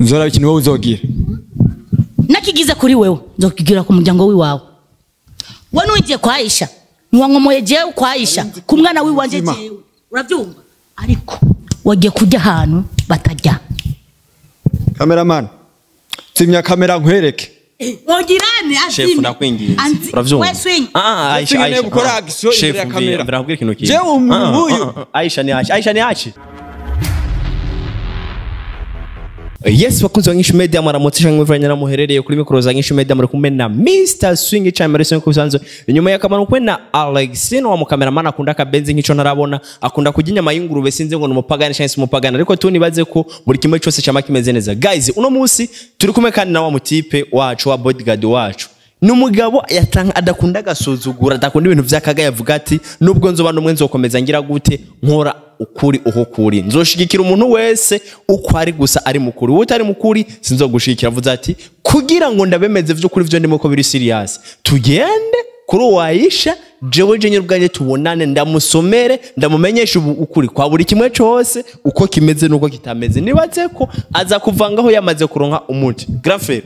nzoraba ikintu wowe uzogira nakigize kuri wewe nzokigira ku muryango wiwawe we nugiye kwa Aisha ntiwankomoye jewe kwa Aisha ku mwana wiwanje Zima. jewe urabyumva ariko wagiye kujya ahantu batajya kameramani zimya kamera nkwereke wogirane Chef ndakwinginze uravyumva Ah, ah, Aisha Chef Aisha nkeneye gukora ah. action Chef imbere ya mvira- kamera. mvira nkubwire ikintu kimwe. Jewe umuntu Ah, ah, nk'uyu. ah, ah. Aisha ni Aisha Aisha ni Aisha yes bakunzi ba nyinshi media mwaramutse cyangwa muvanye na muherereye kuri mikoro za nyinshi media muri kumwe na Mr Swing cyane muri ku bisanzwe inyuma ya kamera kumwe na Alex no wa mukameraman akunda akabenzi nk'ico ntarabona akunda kurya inyama y'ingurube sinzi ngo ni umupagani cyangwa se umupagani ariko tu nibaze ko buri kimwe cyose cyama kimeze neza guys uno munsi turi kumwe kandi na wa mutipe wacu wa bodyguard wacu ni umugabo yatanga adakunda agasuzugura adakunda ibintu by'akaga yavuga ati nubwo nzoba n'umwe nzokomeza ngira gute nkora ukuri uho kuri nzoshigikira umuntu wese uko ari gusa ari mukuri wowe utari mukuri sinzogushigikira avuze ati kugira ngo ndabemeze vy'ukuri vyo ndimo ko biri serious tugende kuri uwayisha jewe jenye ubwanjye tubonane ndamusomere ndamumenyesha ubu ukuri kwa buri kimwe cose uko kimeze n'uko kitameze nibaze ko aza kuvangaho yamaze kuronka umuti grafere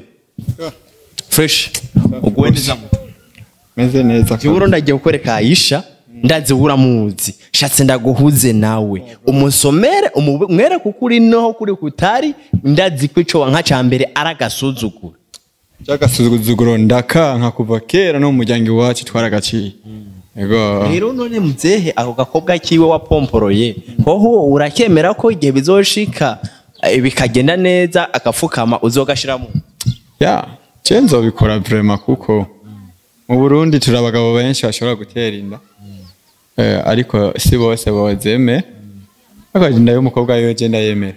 fresh uguwe neza mu meze neza Juro ndagiye kukwereka Aisha ndazi uramuzi shatse ndaguhuze nawe umusomere umwere kukuri noho kuri kutari ndazi ko ico wanka ca mbere aragasuzugura cy'agasuzuguro ndakanka kuva kera no mu muryango iwacu twaragaciye ego rero none mzehe ako gakobwa kiwe wapomporoye hoho urakemera ko igihe bizoshika eh, bikagenda neza agapfukama uzogashiramo ya je nzobikora vrema kuko mu burundi turi abagabo benshi bashobora gutera inda Eh, ariko si bose bozeme ariko inda y'umukobwa yo je ndayemera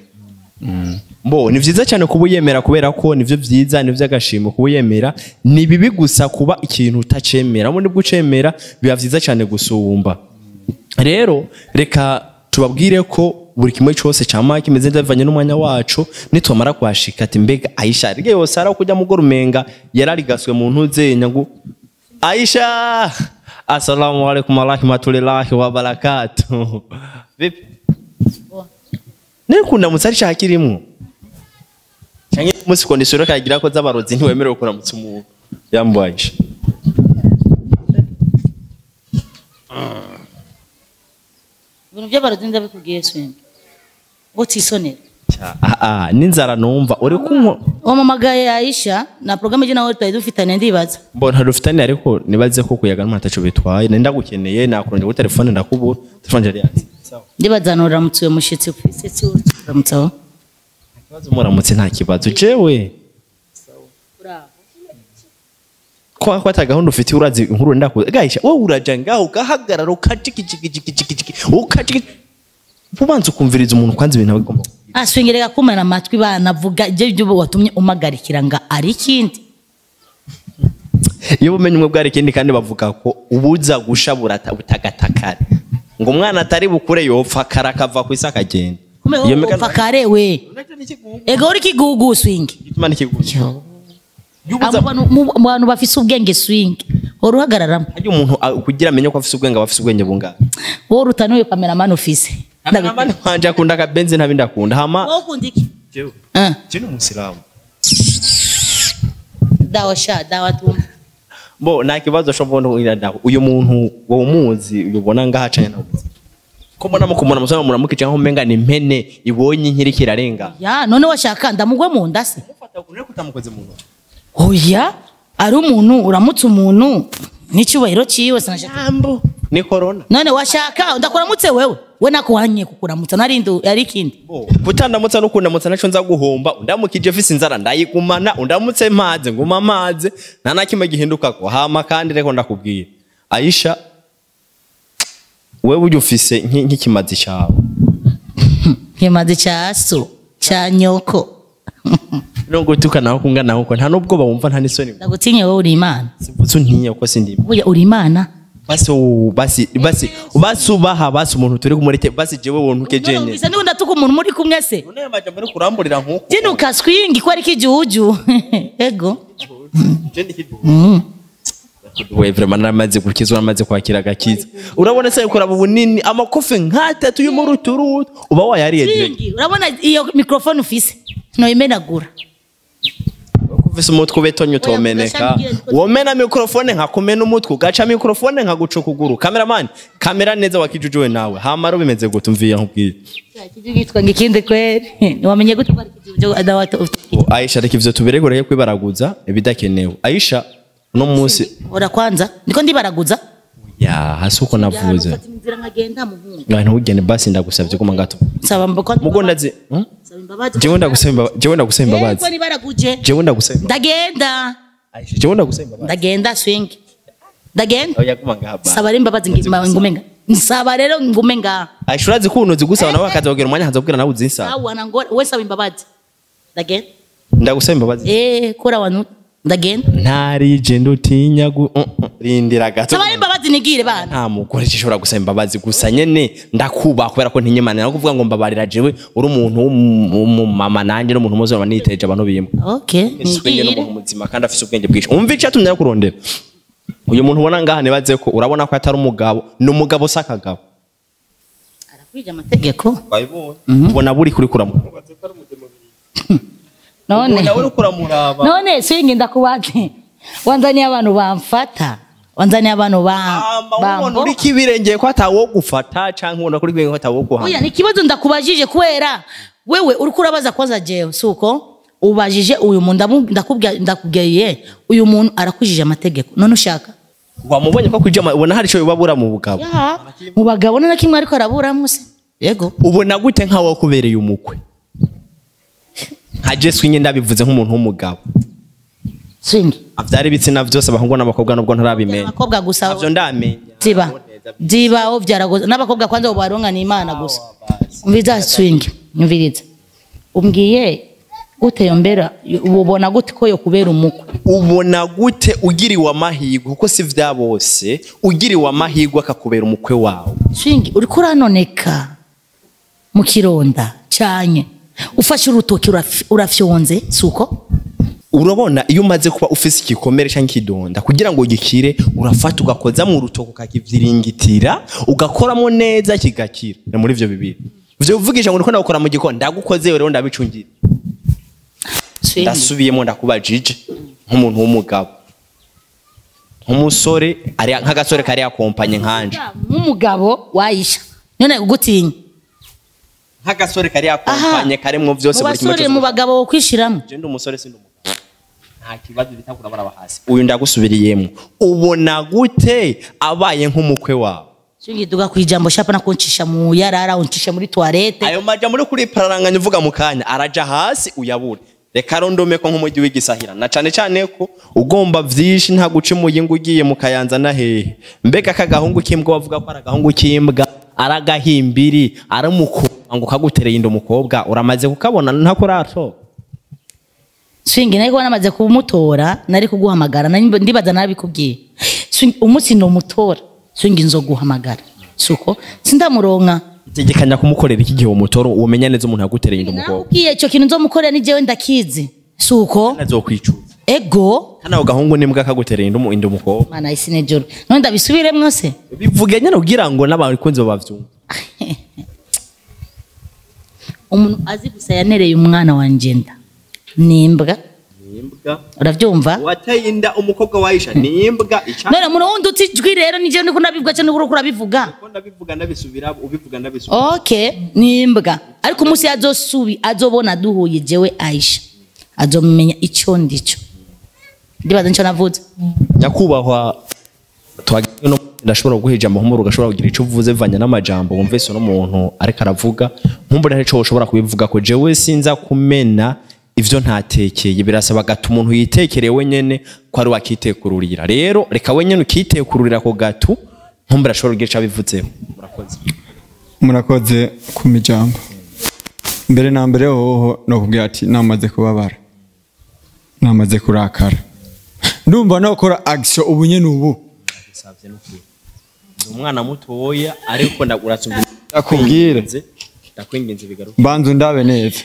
Mbo ni vyiza cyane kuba uyemera kubera ko nivyo vyiza nivyo agashimo kuba uyemera ni bibi gusa kuba ikintu utacemera mu nibwo ucemera biba vyiza cyane gusumba rero reka tubabwire ko buri kimwe cyose cyama kimeze neza bivanye n'umwanya wacu nitumara kuhashika ati mbega Aisha rige yose ara kujya mugora umenga yararigaswe mu ntuzenya ngo Aisha Assalamu alaikum warahmatullahi wabarakatuh vipi Nekundamutsa ari cyakirimwo cyangwa umunsi kondisiyo kagira ko z'abarozi ntiwemerewe kuramutsa umuntu yambaye ibintu by'abarozi ndabikubwiye swimbi utisonera aha n'inzara numva uri kunywa wamamagaye Aisha na programme je nawe twari dufitanye ndibaza mbona dufitanye ariko nibaze ko kuyaga ntataco bitwaye nenda gukeneye nakurondera kuri telefone ndakubura telefone yari yatse ndibaza nuramutse uyo mushitsi ufise si uramutsaho ikibazo muramutse nta kibazo jewe ko ko ata gahunda ufite urazi inkuru ndakuza gahisha wowe uraja ngaho ugahagarara ukacikicikicikiciki ukaciki ubanza ukumviriza umuntu kwanza ibintu aba agomba aswingereka kumena amatwi banavuga ibyo byo watumye umagarikira nga ari ikindi iyo bumenye umwe bwari ikindi kandi bavuga ko ubuza gusha burata butagatakare ngo umwana atari bukure yopfa kare akava ku isi akagenda Iyo migani- upfa kare we ega uri kigugu swingi Igituma n'ikigugu. Abo bantu- mu mu bantu bafise ubwenge swingi wari uhagararamo Harya umuntu ah, kugira amenye ko afise ubwenge aba afise ubwenge bungana wowe uruta n'uyu kameramani ufise Abandi wanje akunda akabenzi ntabi ndakunda hama wowe ukunda iki jewe Ah, je ni umusilamu dawa sha dawa tu bo nta kibazo sho mbona uyu ndaho uyu muntu wowe umuzi ubona ngahacanye nawe ko mbona mukumuna musana muramukica nko menga ni impene ibonye inkiri kirarenga ya none washaka ndamugwe mu nda se mufata kunere kutamukoze mu ntoki oya ari umuntu uramutse umuntu n'icyubahiro cyiwe sinashaka jambo ni corona none washaka ndakuramutse wewe we nakuhanye kukuramutsa narindi yari ikindi kutandamutsa no kundamutsa naco nza guhomba undamukije fise inzara ndayigumana undamutse mpaze nguma amaze nta na kimwe gihindukako hama kandi reko ndakubwira Aisha wewe ujya ufise nki- nk'ikimazi cyawe nkimaze cya so cya nyoko nubwo tukanaho kungana uko nta nubwo bawumva nta n'isoni ndagutinye wowe uri imana simvuze untinya uko sindimo Burya uri imana basi wowe- basi basi basi ubaha basi umuntu turi kumurete basi jewe wontuke jene numvise ndiho ndatuka umuntu muri kumwe se none amajambo ari kuramburira nkuko jinuka swingi ko ari kijuju ego jene we vraiment naramaze gukizwa naramaze kwakira agakiza urabona se kuraba ubunini amakofi nk'atatu yo muri uturutu uba wayariye direct Swingi, urabona iyo mikrofone ufise noyimenagura uvise umutwe ubetonye utomeneka mugashambwira niko- womena mikrofone nkakumena umutwe ugaca mikrofone nkaguca ukuguru kameramani kamera neza wakijujuwe nawe hamara bimeze gute umvira nkubwire kitwa ngo ikindi kweri ntiwamenye gute ko ari ikizibu adawata Ngo, aisha reka ivyo tuberegoreye kwibaraguza ibidakenewe aisha uno munsi ora kwanza niko ndibaraguza ya hasi uko navuze Ufata inzira nkagenda muhungu ngaho ntugende basi ndagusavye kuma gato nsaba mbako mugonda zi hmm? nsaba imbabazi jewe ndagusaba imbabazi jewe ndagusaba Yego imbabazi nibaraguje jewe ndagusaba imbabazi ndagenda aisha jewe ndagusaba imbabazi ndagenda swing ndagenda oya kuma ngaha basi saba rero imbabazi ngima- ngume nga nsaba rero ngume nga aisha urazi ko unozi gusaba nawe akazabwira umwanya hazabwira nawe uzinsaba sawa nangora we saba imbabazi ndagenda ndagusaba imbabazi eh kora wanu ndagenda ntarije ndutinya gu uh, uh, rindira gato saba rero imbabazi nigire bana nta mugore gishobora gusaba imbabazi gusa nyene ndakubaha kubera ko ntinyemana no kuvuga ngo mbabarira jewe uri umuntu w'umu- w'umumama nanjye n'umuntu muzima niteje abantu bimwe okay Swenge nigire n'umuntu muzima kandi afise ubwenge bwinshi umva icyo atumye kurondera uyu muntu ubona ngaha nibaze ko urabona ko atari umugabo ni umugabo si akagabo arakwije amategeko wabibonye ubona buri kuri kuramuraba none ubona uri kuramuraba none swing ndakubaze wanzaniye abantu bamfata wanzaniye abantu ba ubona bambo uri kibirengeye ko atawo gufata canke ubona kuri kibirengeye ko atawo guhana oya ni ikibazo ndakubajije kubera wewe uriko urabaza kwanza jewe suko ubajije uyu muntu ndamu- ndakubwiye ndakubwiye uyu muntu arakujije amategeko none ushaka wamubonye ko kwijama ubona hari ico bibabura mu bugabo ya mu bagabo none kimwe ariko araburamo se yego ubona gute nkawo kubereye umukwe nka jesu nyine ndabivuze nk'umuntu w'umugabo swing avyara ibitsina vyose abahungu n'abakobwa nubwo ntarabimenya abakobwa gusa navyo ndamenya ziba zibaho byaragoze n'abakobwa kwanza baronga ni imana gusa umviriza swing umviriza umbwiye gute yombera ubona gute ko yo kubera umukwe ubona gute ugiriwe amahirwe kuko si vya bose ugiriwe amahirwe akakubera umukwe wawe swing uriko uranoneka mu kironda cyane ufashe urutoki uraf- urafyonze suko urabona iyo umaze kuba ufise igikomere canke ikidonda kugira ngo gikire urafata ugakoza mu rutoki ukakivyiringitira ugakoramo neza kigakira ni muri ivyo bibiri ivyo uvugisha ngo ndiko ndagukora mu gikoni ndagukoze rero ndabicungira swing ndasubiyemo ndakubajije nk'umuntu w'umugabo nk'umusore ari nk'agasore kari yakompanye nkanje nk'umugabo wayisha none ugutinya nk'agasore kari yakompanye karimwo vyose mu buri kimwe basore cyose mu bagabo wo kwishiramo je ndi umusore sindi umugabo nta kibazo bitakura baraba hasi uyu ndagusubiriyemo ubona gute abaye nk'umukwe wawe swing duga ku ijambo shapa na kuncisha mu yarara uncisha muri toilette ayo maja muri kuri pararanganya uvuga mu kanya araja hasi uyabure reka rondome ko nk'umujyi w'igisahira na cane cane ko ugomba vyinshi nta guca umuyinga ugiye mu kayanza na hehe mbega akagahungu k'imbwa bavuga ko ari agahungu k'imbwa ari agahimbiri ari umukobwa ngo kagutereye inda umukobwa uramaze kukabona ntako urato swing nari kuba namaze kumutora nari kuguhamagara nari ndibaza narabikubwiye swing umunsi nomutora swing nzoguhamagara suko sindamuronka tegekanya kumukorera iki gihe umutora umenya neza umuntu yagutereye inda umukobwa nakubwiye icyo kintu nzomukorera ni jewe ndakizi suko azokwicuza ego hano ako gahungu n'imbwa kagutereye inda umu- inda umukobwa mana isi nejoro none ndabisubiremwo se bivuge nyine kugira ngo n'abakunzi bavyumve umuntu azi gusa yanereye umwana wanje nda ni imbwa imbwa uravyumva wateye inda umukobwa wayisha ni imbwa ica none umuntu wundi uti ijwi rero ni jewe ndiko ndabivuga cyane uriko urabivuga ko ndabivuga ndabisubira ubivuga ndabisubira okay ni imbwa ariko umunsi azosubi azobona duhuye jewe aisha azomenya icyo ndico ndibaza nicyo navuze nyakubahwa twagiye no ndashobora guha ijambo nk'umuru ugashobora kugira icyo uvuze bivanye n'amajambo wumvise uno muntu ariko aravuga nkumbure hari icyo ushobora kubivuga ko jewe sinza kumena ivyo ntatekeye birasaba gatu umuntu yitekereye wenyene ko ari wakitekururira rero reka wenyene ukitekururira ako gatu nkumbure ashobora kugira icyo abivuzeho murakoze murakoze ku mijambo mbere na mbere hoho no kubwira ati namaze kubabara namaze kurakara ndumva nokora action ubu nyene ubu bisavye n'ukuri ndi umwana mutoya ariko ndaguratsumva Ndakubwire. ndakwinginze bigaruka mbanza undabe neza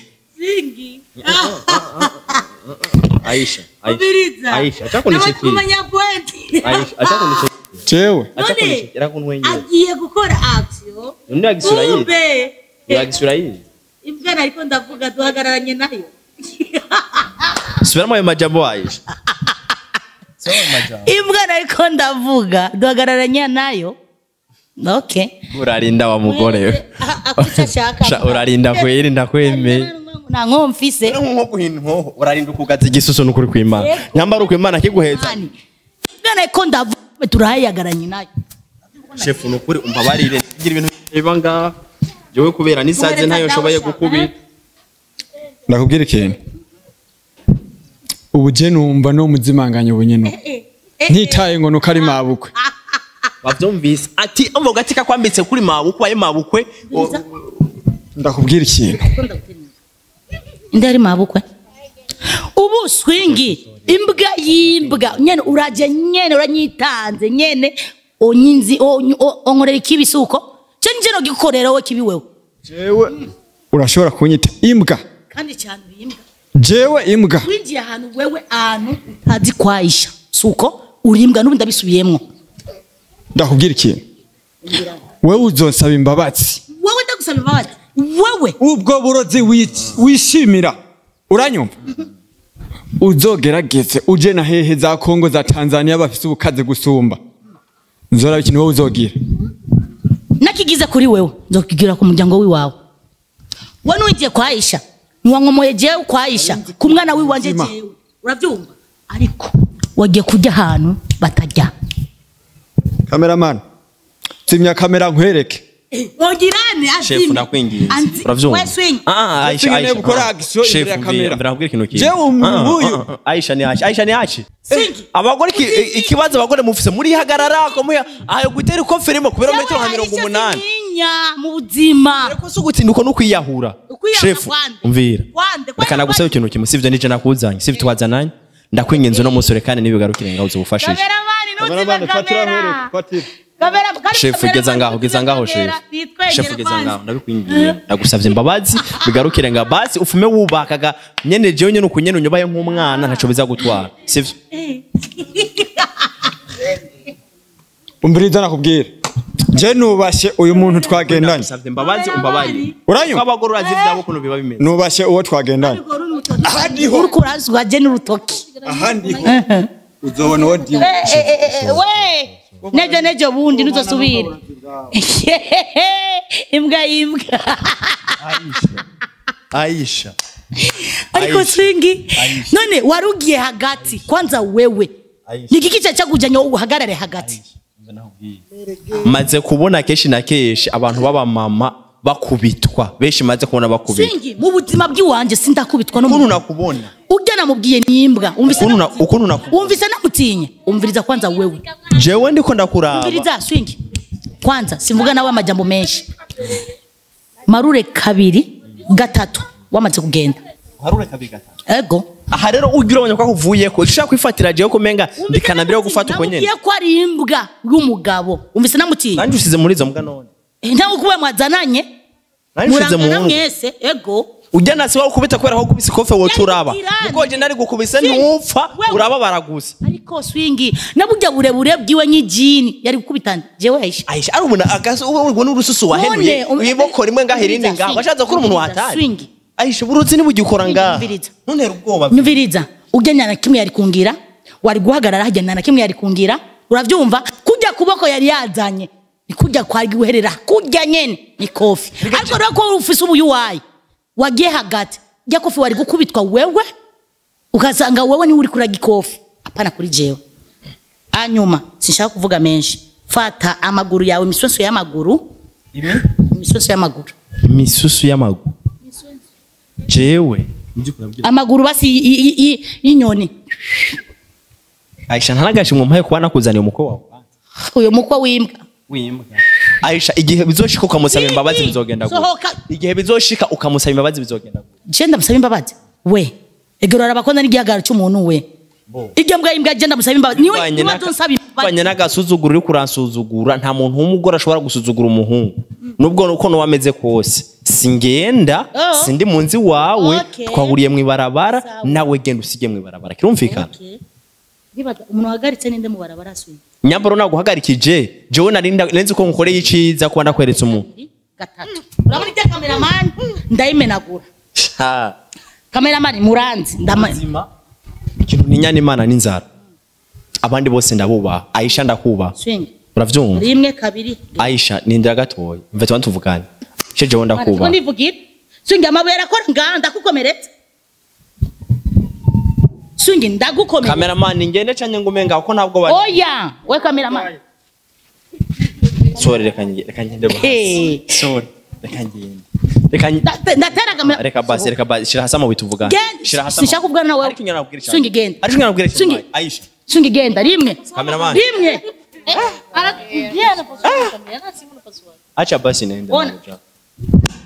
Aisha Aisha Aisha acha kunishikira Aisha acha kunishikira jewe acha kunishikira kunwenyera agiye gukora action undi agisura yize kumbe yagisura yize imbwa nariko ndavuga duhagararanye nayo subiramo ayo majambo Aisha subiramo ayo majambo imbwa nariko ndavuga duhagararanye nayo okay urarinda wa mugore we akuca ashaka Sha, urarinda kweri ndakwemeye nta nko mfise nko guhina inkoho urarinda ukugaza igisusu n'ukuri kw'imana nyambara uko imana kiguheza Mani, imbwa nariko ndavuga turahayagaranye nayo shefu ni ukuri umbabarire ngira ibintu biba ngaha jewe kubera n'isaze ntayo nshoboye gukubita ndakubwira ikintu ubu je numva no muzimanganya ubunyene ntitaye ngo nuko ari mabukwe bavyumvise ati umva gati kakwambitse kuri mabukwe ayo mabukwe o- ndakubwira ikintu indi ari mabukwe ubu swingi imbwa y'imbwa nyene uraje nyene uranyitanze nyene onyinzi onyi- o- onkorera ikibi suko cyo nje no gikorera we kibi wewe jewe urashobora kunyita imbwa kandi cyane uri imbwa jewe imbwa winjiye ahantu wewe ahantu utazi kwayisha suko uri imbwa n'ubu ndabisubiyemwo ndakubwira ikintu wewe uzonsaba imbabazi wewe ndagusaba imbabazi wewe ubwo burozi wic- wishimira uranyumva uzogerageze uje na hehe za kongo za tanzania bafise ubukaze gusumba nzoraba ikintu wowe uzogira nakigize kuri wewe nzokigira ku muryango wiwawe we nuwigiye kwayisha ntiwankomoye jewe kwayisha ku mwana wiwanje Mutima. jewe urabyumva ariko wagiye kujya ahantu batajya kameramani zimya kamera nkwereke ogirane shefu ndakwinginze uravyumva Ah, ah, Aisha, Sinkeneye Aisha. gukora action imbere Shefu, ya mvira- kamera. mvira nkubwire ikintu kimwe. Jewe umuntu Ah, ah, nk'uyu. ah, ah, Aisha ni Aisha Aisha ni Aisha Singi. abagore iki- i- ikibazo abagore mufise muri hagarara ko muya ayo gutera ikofe rimwe ku birometero nka mirongo umunani mu buzima ariko si ugutinduka no kwiyahura Ukwiyahura shefu kwande? umvira Kwande? reka Kwande? nagusaba ikintu kimwe sivyo nije nakuzanye sivyo twazananye ndakwinginze uno musore kandi nibigarukire ngaho uzubufashije kameramani Kameramani, ntuzime fatira kamera nkwereke, fatira. kamera kandi shefu kamera geza ngaho geza ngaho kamera, shefu nitwegere shefu geza kwanza. ngaho ndabikwingiye ndagusavye imbabazi bigarukire nga basi ufume wubakaga nyene jewe nyene uku nyene unyobaye nk'umwana ntaco bizagutwara sivyo umviriza nakubwira je nubashe uyu muntu twagendanye ndagusavye imbabazi umbabarire uranyumva abagore urazi ivyabo ukuntu biba bimeze nubashe uwo twagendanye ahadiho uriko urazwa je n'urutoki ahandiho uzobona uwo ndiwe Eh, eh, eh, eh, we nejo nejo bundi ntuzosubire imbwa y'imbwa Aisha ariko Aisha. swingi none wari ugiye hagati kwanza wewe Aisha. ni igiki cyawe cyakujyanye wowe uhagarare hagati maze kubona kenshi na kenshi abantu b'abamama bakubitwa benshi maze kubona bakubitwa swingi mu buzima bw'iwanje sindakubitwa ukuntu n'umuntu nakubona ujya namubwiye ni imbwa umvise ukuntu na- ukuntu nakubona wumvise namutinye umviriza kwanza wewe jewe ndiko ndakuraba umviriza swingi kwanza simvuga nawe amajambo menshi marure kabiri gatatu wamaze kugenda harure kabiri gatatu ego aha rero ugira ubonye ko akuvuyeko ushaka kwifatira jewe ko menga ndikanabira yo gufata uko nyene namubwiye ko ari imbwa y'umugabo umvise namutinye nanjye usize muri izo mbwa none ntabwo kuba mwazananye nanjye usize mu murangana nkungu mwese ego ujya nasi wawe ukubita kubera ko ukubise ikofe woca uraba Yari kuko je nari gukubise Si. ntupfa Wewe. urababara gusa ariko swingi nabujya burebure bwiwe nk'ijini yari gukubitana jewe aisha aisha ari umuntu agaso ubwo n'urususu wahenuye None, um- iboko rimwe ngaho irindi Umviriza, ngaho washatse kuri umuntu umviriza, watari swing. aisha uburuzi ntibugikora ngaha Umviriza. ntuntere ubwoba nyumviriza ujya nyana kimwe yari kungira wari guhagarara hajya nyana kimwe yari kungira urabyumva kujya kuboko yari yazanye ni kujya kwari guherera kujya nyene ni kofi ariko rero ko ufise ubuyu wayi wagiye hagati jya kofi wari gukubitwa wewe ukasanga wewe niwe uri kuraga ikofi apana kuri jewe hanyuma sinshaka kuvuga menshi fata amaguru yawe imisoso y'amaguru imisoso y'amaguru imisusu y'amaguru jewe amaguru basi y- y- y- y'inyoni aisha ntanagashimwe mpaye kuba nakuzaniye umukwe wawe uyu mukwe w'imbwa w'imbwa aisha igihe bizoshika ukamusaba imbabazi bizogenda gute Sohoka. igihe bizoshika ukamusaba imbabazi bizogenda gute je ndamusaba imbabazi we egero arabakunda n'igihagararo cy'umuntu we iryo mbwa y'imbwa je ndamusaba imbabazi niwe Bivanye niwe n'aka- tunsaba bivanye imbabazi n'agasuzuguro uri kuransuzugura nta muntu w'umugore ashobora gusuzugura umuhungu nubwo uko nuba ameze kose singenda Oh. sindi mu nzi wawe Okay. twahuriye mu ibarabara Sawa. nawe genda usige mu ibarabara kirumvikana Okay. Ndibaza umuntu wahagaritse ninde mu barabara asuye nyambaro naguhagarikije jewe nari nda- nzi ko nkukoreye iciza kuba ndakweretse umuntu gatatu urabona ibyo kameramani ndayimenagura Ha. kameramani muranzi ndama Zima. ikintu ntinyana imana n'inzara abandi bose ndabubaha aisha ndakubaha swing uravyumva rimwe kabiri aisha nindira gatoya mve tuba tuvugane shejewe Ariko ndakubaha ndivugira swing amabuye arakora ngaha ndagukomeretse swing ndagukomeretse kameramani ngende canke ngume ngaho ko ntabwo bari oya we kameramani sorry reka ngende reka ngende Hey. basi sorry reka ngende reka ngende Nda- ndatera kamera reka basi reka basi shira hasi amabuye tuvugane Genda. shira hasi Sinshaka kuvugana nawe. ariko inyana nabwira Swing genda. ariko inyana nabwira Swing. cyane aisha swing genda rimwe Kameramani. rimwe acha basi nende Ona. nakuja.